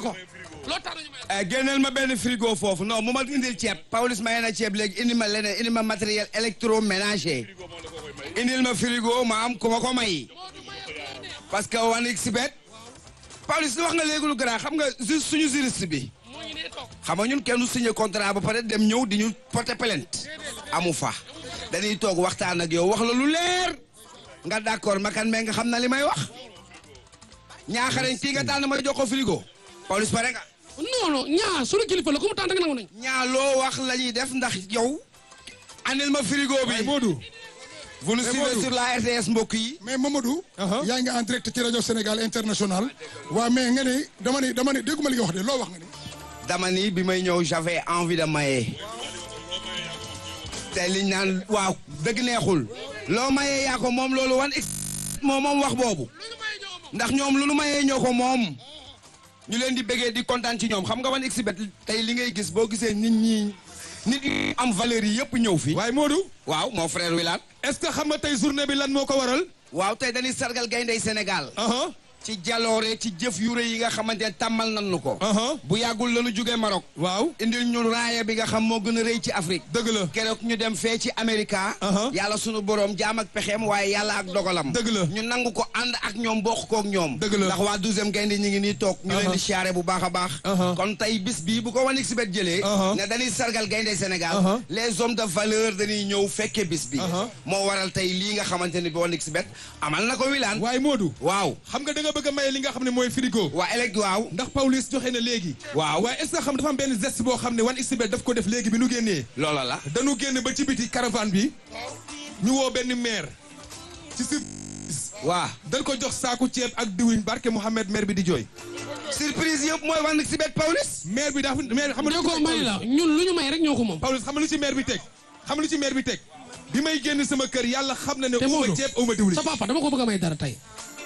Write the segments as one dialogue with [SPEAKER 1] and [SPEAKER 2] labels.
[SPEAKER 1] ko loo tax ñu may
[SPEAKER 2] Eh, génneel ma benn frigo foofu non mu ma indil ceeb Pawlish maye na ceeb léegi indi ma leneen indi ma matériel électroménager indil ma frigo ma am ku ma ko may parce que wan xbet Pawlish lu wax nga léegi lu grand xam nga juste suñu juriste bi
[SPEAKER 1] moo ngi nee toog
[SPEAKER 2] xam nga ñun kenn du signé contrat ba pare dem ñëw di ñu porter plainte amu fa dañuy toog waxtaan ak yow wax la lu leer nga d'accord makan mais nga xam na li may wax ñaaxarañ kii nga tànn ma jox ko frigo Pawlish pare nga
[SPEAKER 1] non non ñaa suñu kilifa la ku mu tànn rek nangu nañ
[SPEAKER 2] ñaa loo wax la ñuy def ndax yow andil ma frigo
[SPEAKER 3] waaye
[SPEAKER 2] bi
[SPEAKER 3] Modou
[SPEAKER 2] vous nous
[SPEAKER 3] Mais
[SPEAKER 2] suivez
[SPEAKER 3] Modou.
[SPEAKER 2] sur la RTS mbokk yi
[SPEAKER 3] mais Mamadou.
[SPEAKER 4] Aha.
[SPEAKER 3] yaa ngi en direct ci rajo Sénégal international. waa mais nga ni dama ni dama ni dégguma li nga wax de loo wax nga ni.
[SPEAKER 2] dama ni bi may ñëw j'avais envie de maye te liñ naan waaw dëgg neexul loo mayee yaa ko moom loolu wan ex moom moom wax boobu ndax ñoom lu nu mayee ñoo ko moom ñu leen di bëggee di kontaan ci ñoom xam nga wan exhibit tey li ngay gis boo gisee nit ñi nit yu am valeur yi yëpp ñëw fi
[SPEAKER 4] waaye Modou
[SPEAKER 2] waaw mon frère Wilane
[SPEAKER 4] est-ce que xam nga tey journée bi lan moo ko waral.
[SPEAKER 2] waaw tey dañuy sargal gayndey Sénégal
[SPEAKER 4] aha
[SPEAKER 2] ci jaloore ci jëf yu rëy yi nga xamante ne tàmmal nan nu ko
[SPEAKER 4] aha
[SPEAKER 2] bu yàggul lañu jógee Maroc
[SPEAKER 4] waaw
[SPEAKER 2] indil ñu raaya bi nga xam moo gën a rëy ci Afrique
[SPEAKER 4] dëgg la
[SPEAKER 2] keroog ñu dem fee ci Amerika
[SPEAKER 4] Aha.
[SPEAKER 2] yàlla sunu borom jaam ak pexeem waaye yàlla ak dogalam
[SPEAKER 4] Dëgg la.
[SPEAKER 2] ñu nangu ko ànd ak ñoom bokk kook ñoom
[SPEAKER 4] Dëgg la.
[SPEAKER 2] ndax waa douzième gaynde ñi ngi nii toog ñu leen
[SPEAKER 4] Aha.
[SPEAKER 2] di siyaare bu baax a baax
[SPEAKER 4] Aha.
[SPEAKER 2] kon tey bis bii bu ko wan exhibit jëlee
[SPEAKER 4] Aha.
[SPEAKER 2] ne dañuy sargal gaynde Sénégal
[SPEAKER 4] Aha.
[SPEAKER 2] les hommes de valeur dañuy ñëw fekke bis bi
[SPEAKER 4] Aha.
[SPEAKER 2] moo waral tey lii nga xamante ni bi wan exhibit amal na ko wilaan
[SPEAKER 4] waaye Modou
[SPEAKER 2] waaw
[SPEAKER 4] xam nga da nga bëgg a maye li nga xam ne mooy frigo.
[SPEAKER 2] waa elect waaw
[SPEAKER 4] ndax Pawlish joxe na léegi.
[SPEAKER 2] Waaw.
[SPEAKER 4] waaye est-ce que xam dafa am benn geste boo xam ne wan xbet daf ko def léegi bi nu génnee.
[SPEAKER 2] loola la
[SPEAKER 4] dañu génn ba ci biti caravane bi. ñu woo benn maire. ci si
[SPEAKER 2] waa
[SPEAKER 4] dañ ko jox saaku ceeb ak diwlin barke Mouhamed maire bi di jooy.
[SPEAKER 2] surprise yëpp mooy wan exhibit Pawlish
[SPEAKER 4] maire bi dafa maire xam nga lu ci
[SPEAKER 1] déggoo
[SPEAKER 4] teg
[SPEAKER 1] may la
[SPEAKER 4] Pawlish?
[SPEAKER 1] ñun lu ñu may rek ñoo ko moom
[SPEAKER 4] Pawlish xam nga lu ci maire bi teg xam nga lu ci maire bi teg bi may génn sama kër yàlla xam na ne
[SPEAKER 1] te
[SPEAKER 4] uma
[SPEAKER 1] Modou
[SPEAKER 4] ceeb uma diwlin.
[SPEAKER 1] sa papa dama ko bëgg a may dara tey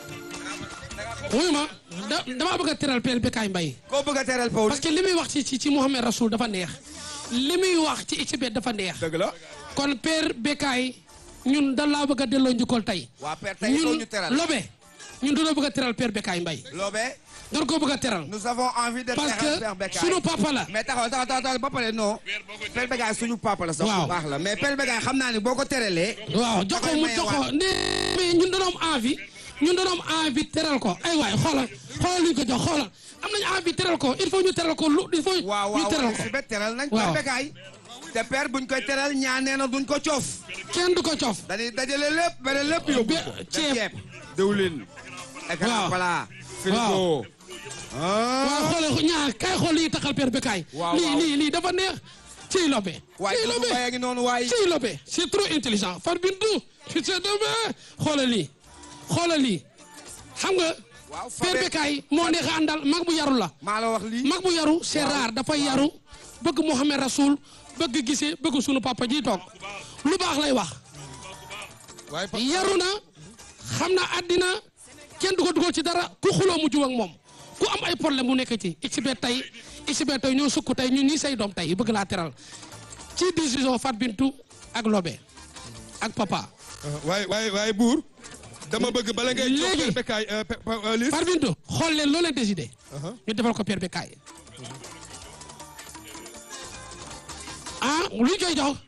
[SPEAKER 1] wuyu ma da damaa bëgg a teral peel Bécaye Mbaye
[SPEAKER 2] koo bëgg a teral
[SPEAKER 1] parce
[SPEAKER 2] Pawlish
[SPEAKER 1] que li muy wax ci ci ci Mouhamed Rasoul dafa neex li muy wax ci XBET dafa neex
[SPEAKER 2] dëgg la
[SPEAKER 1] kon père Bécaye ñun da laa bëgg a delloo njukkal tey
[SPEAKER 2] waa père tey doo ñu teral
[SPEAKER 1] lobe ñun dañoo bëgg a teral père Bécaye Mbaye
[SPEAKER 2] Lobé
[SPEAKER 1] dañ koo bëgg a teral
[SPEAKER 2] nous avons envie de
[SPEAKER 1] parce
[SPEAKER 2] teral Père
[SPEAKER 1] que
[SPEAKER 2] Bécaye
[SPEAKER 1] sunu papa la
[SPEAKER 2] mais taxaw taxaw taxaw ba pare non Père Bécaye suñu papa la sax
[SPEAKER 1] Waaw.
[SPEAKER 2] bu baax la mais Père Bécaye xam naa ni boo ko teralee
[SPEAKER 1] waaw jox ko mu
[SPEAKER 2] maye
[SPEAKER 1] jox ko
[SPEAKER 2] waat.
[SPEAKER 1] ne mais ñun dañoo am envie ñun dañoo am envie teral ko ay waay xoolal xoolal luñ ko jox xoolal am nañu envie teral ko il faut ñu teral ko lu il faut
[SPEAKER 2] waaw
[SPEAKER 1] ñu
[SPEAKER 2] waaw
[SPEAKER 1] teral
[SPEAKER 2] waaw
[SPEAKER 1] ko
[SPEAKER 2] si bet teral nañ
[SPEAKER 1] Waaw.
[SPEAKER 2] Père Bécaye te Père buñ koy teral ñaan nee na duñ ko coof
[SPEAKER 1] kenn du ko coof
[SPEAKER 2] dañuy dajale lépp bare lépp yóbbu
[SPEAKER 1] Be-
[SPEAKER 2] ko
[SPEAKER 1] ceeb.
[SPEAKER 2] ceeb diwlin écran
[SPEAKER 1] Waaw.
[SPEAKER 2] plat frigo
[SPEAKER 1] waaw xoolal ñaar kay xool lii taxal père Bécaye
[SPEAKER 2] Waaw,
[SPEAKER 1] lii
[SPEAKER 2] waaw.
[SPEAKER 1] lii lii dafa neex ciy lobe
[SPEAKER 2] waaye
[SPEAKER 1] ciy
[SPEAKER 2] Doudou
[SPEAKER 1] lobe
[SPEAKER 2] Mbaye a ngi noonu waaye
[SPEAKER 1] ciy lobe c'est trop intelligent far bindu fi c'est deme xoolal lii xoolal lii xam nga
[SPEAKER 2] waaw
[SPEAKER 1] père
[SPEAKER 2] Fabé
[SPEAKER 1] Bécaye moo neex a àndal mag bu yaru la
[SPEAKER 2] maa la wax lii
[SPEAKER 1] mag bu yaru c'est rare dafa yaru bëgg Mouhamed Rasoul bëgg gisee bëgg sunu papa ji toog lu baax lay wax
[SPEAKER 4] waaye pa-
[SPEAKER 1] yaru na xam na àddina kenn du ko dugal ci dara ku xuloo mu jub ak moom ku am ay problème mu nekk ci XBET tey XBET tey ñoo sukk tey ñun ñii say doom tey bëgg laa teral ci décision Fat Bintou ak Lobé ak papa
[SPEAKER 4] waaye waaye waaye buur dama bëgg bala ngay jox
[SPEAKER 1] Léegi.
[SPEAKER 4] Père Bécaye euh, Pe- Pawlish
[SPEAKER 1] Fat Bintou xool leen loo leen décidé ñu defal ko Père Bécaye ah lu ñu koy jox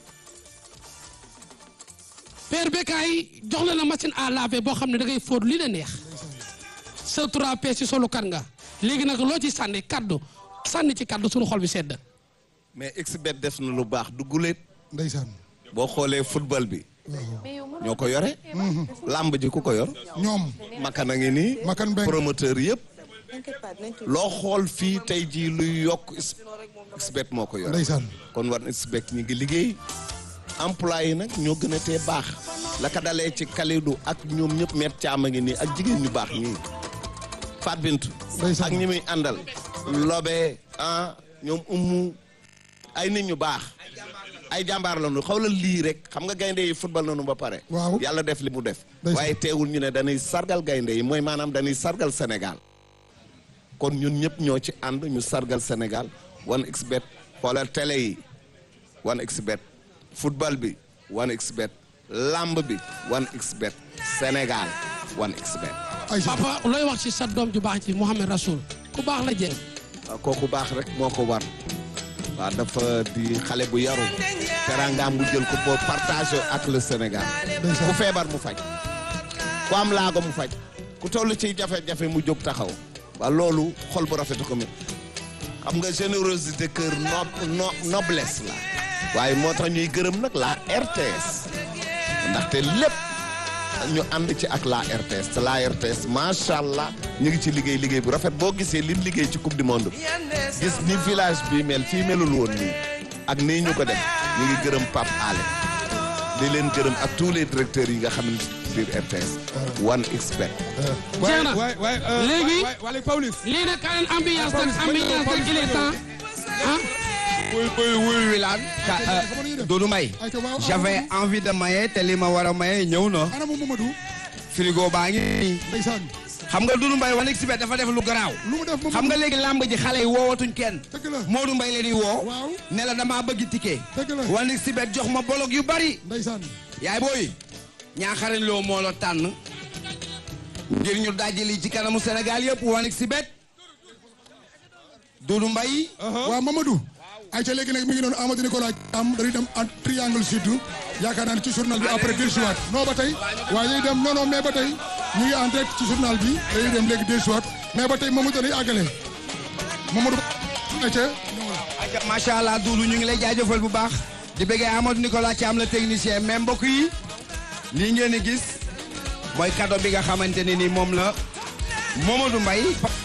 [SPEAKER 1] Père Bécaye jox la na machine à laver boo xam ne da ngay fóot li la neex sa 3P si solu kan nga léegi nag loo ci sànni kaddu sànni ci kaddu sunu xol bi sedd
[SPEAKER 5] mais XBET def na lu baax du guléet
[SPEAKER 3] ndeysaan
[SPEAKER 5] boo xoolee football bi ñoo ko yore làmb ji ku ko yor
[SPEAKER 3] ñoom
[SPEAKER 5] makan a ngi nii
[SPEAKER 3] Makan Mbengue.
[SPEAKER 5] promoteur yëpp loo xool fii tey jii luy yokk X- XBET moo ko yore
[SPEAKER 3] ndeysaan
[SPEAKER 5] kon war na XBET ñi ngi liggéey emploi yi nag ñoo gën a tee baax la ka dalee ci Kalidou ak ñoom ñëpp met caama ngi nii ak jigéen ñu baax ñii Fat Bintou
[SPEAKER 3] Ndeysaan.
[SPEAKER 5] ak ñi muy àndal Lobe ah ñoom ummu ay nit ñu baax ay jàmbaar la ñu xawla lii rek xam nga gaynde yi football nañu ba pare
[SPEAKER 3] Waaw.
[SPEAKER 5] yàlla def li mu def
[SPEAKER 3] Ndeysaan.
[SPEAKER 5] waaye teewul ñu ne dañuy sargal gaynde yi mooy maanaam dañuy sargal Sénégal kon ñun ñëpp ñoo ci ànd ñu sargal Sénégal 1xBet xoolal télé yi 1xBet football bi 1xBet lamb bi 1xBet Sénégal 1xBet
[SPEAKER 3] ay
[SPEAKER 1] papa looy wax ci sa doom ju baax ci Mouhamed Rasoul ku baax la jeng
[SPEAKER 5] waaw kooku baax rek moo ko war waaw dafa di xale bu yaru teraangaam mu jël ko boo partagé ak le Sénégal ku feebar mu faj ku am laago mu faj ku toll ci jafe-jafe mu jóg taxaw waaw loolu xol bu rafetu ko mi xam nga générosité cœur no no noblesse la waaye moo tax ñuy gërëm nag la RTS ndaxte lépp ñu ànd ci ak la RTS te la RTS macha allah ñu ngi ci liggéey liggéey bu rafet boo gisee lim liggéey ci coupe du monde bi gis ni village bi mel fii melul woon nii ak nii ñu ko def ñu ngi gërëm Pape Ale di leen gërëm ak tous les directeurs yi nga xam ne biir RTS one expert
[SPEAKER 1] jeex na
[SPEAKER 4] waay waay
[SPEAKER 1] Léegi-
[SPEAKER 4] waay waay Pawlish
[SPEAKER 1] lii nag kaa leen ambiance nag ambiance nag il est temps ah
[SPEAKER 2] wuy wuy wuy wilaan ka Doudou Mbaye
[SPEAKER 3] ayca waaw
[SPEAKER 2] j'avais envie de maye te li ma war a maye ñëw na
[SPEAKER 3] ana moom Mamadou
[SPEAKER 2] frigo baa ngi nii
[SPEAKER 3] ndeysaan
[SPEAKER 2] xam nga Doudou Mbaye wan expert dafa def lu garaaw
[SPEAKER 3] lu mu def Mamadou
[SPEAKER 2] xam nga léegi làmb ji xale yi woowatuñ kenn
[SPEAKER 3] dëgg la
[SPEAKER 2] Modou Mbaye leen di woo
[SPEAKER 3] waaw
[SPEAKER 2] ne la damaa bëgg ticket
[SPEAKER 3] dëgg la
[SPEAKER 2] wan expert jox ma bolog yu bari
[SPEAKER 3] ndeysaan
[SPEAKER 2] yaay booy ñaaxarañ loo moo la tànn ngir ñu dajali ci kanamu Sénégal yëpp wan expert Doudou Mbaye
[SPEAKER 3] waaw Mamadou ayca léegi nag mi ngi doon Amadou Nicolas am dañuy dem en triangle sud yaakaar naa ne ci journal bi après dellusiwaat non ba tey waaye dañuy dem non non mais ba tey ñu ngi en direct ci journal bi dañuy dem léegi dellusiwaat mais ba tey Mamadou dañuy àggale Mamadou ayca ñëwal.
[SPEAKER 2] macha allah Doudou ñu ngi lay jaajëfal bu baax di bëggee Amadou Nicolas Thiam la technicien mais mbokk yi lii ngeen di gis mooy cadeau bi nga xamante ne ni moom la Mamadou Mbaye